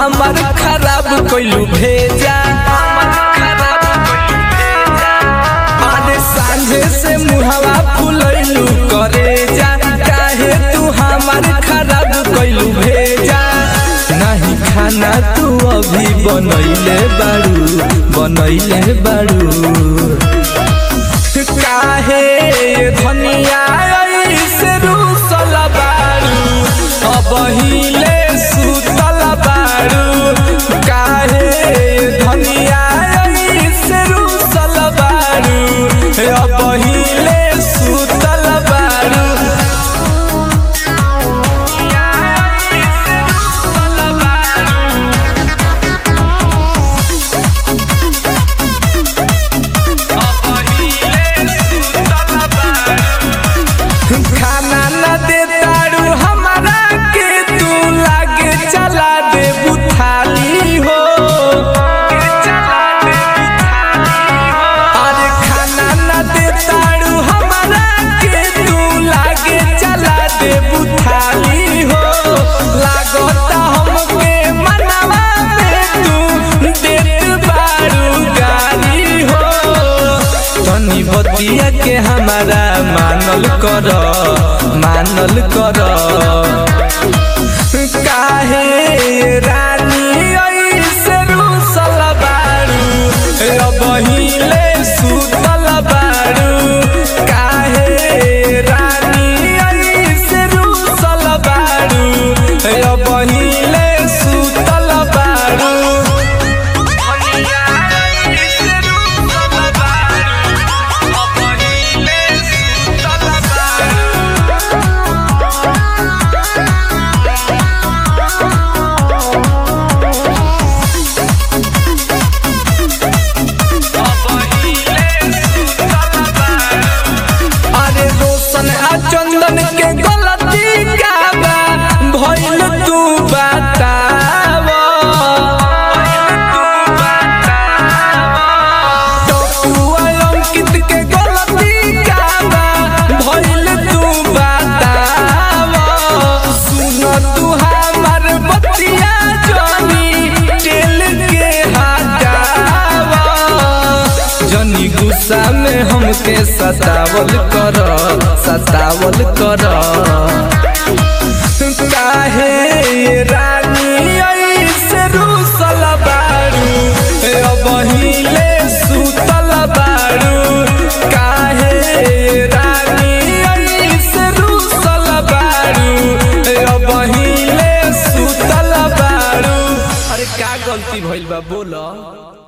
हमर खराब कइलू भेजा अरे सांझे से मुहवा फुलैलू करे जा काहे तू हमर खराब कइलू भेजा नहीं खाना तू अभी बनैले बाड़ू बनैले बाड़ू काहे धनिया ऐसे रूसल बाड़ू अब हिले सुतल बाड़ू काहे धनिया ऐसे रूसल बाड़ू अब हिले सुतल बाड़ू खाना न दे तारू हमारा के तू लागे चला दे बुथाली हो अरे खाना न दे तारू हमारा के तू लागे चला दे बुथाली हो लागता हमके मनवा में तू देत बारू गाली हो तनी बतिया के हमारा मानल कर मानल कर काहे रानी ऐसे रूसल बारू अब हिले सुतल बारू काहे रानी ऐसे रूसल बारू अब हिले सुतल बारू अरे रोशन आ चंदन के गलती का बा भइल तू बताव टप्पू आ अंकित के गलती का बा भइल तू बताव सुन तू हमर बतिया जानी टेल के हटाव जनी गुस्सा में हमके सतावल कर सतावल कर काहे रानी ऐसे रूसल बारू अब हिले सुतल बारू काहे रानी ऐसे रूसल बारू अब हिले सुतल बारू अरे का गलती भइल बा बोला